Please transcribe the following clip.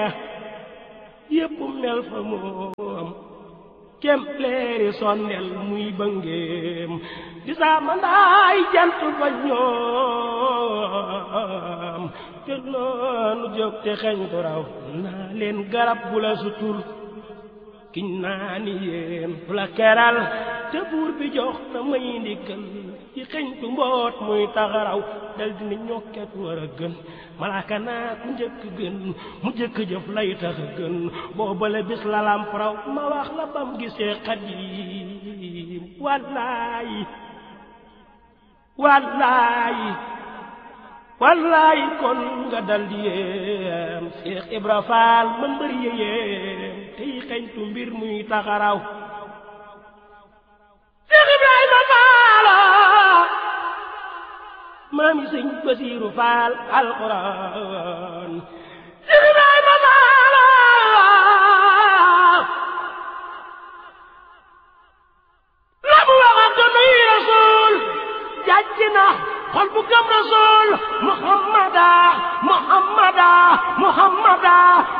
yépp mel fa moom kem leeri sondel muy bëngeem di saa mandaay jant fa ñoom te noonu jóg te xeñ ko raw naa leen garab bu la sutul kiñ naa ni yéen bu la keral te buur bi jox na may ndigal ci xeñtu mboot muy taxaraw dal dina ñokket war a gën malaaka naa ku njëkk gën mu njëkk jëf lay tax a gën boobale bis la lamp raw ma wax la bam gisee xadim wallaayi wallaayi wallaayi kon nga dal di yéem Seex Ibra Faal ma mbër yéem tey xeñtu mbir muy taxaraw Seex Ibrahima Faala maami sëñ Basiiru Faal alxuraan Seex Ibrahima Faala la mu wax ak nuy Rasuul jàjj na xol bu gëm Rasuul Muhammada Muhammada Muhammada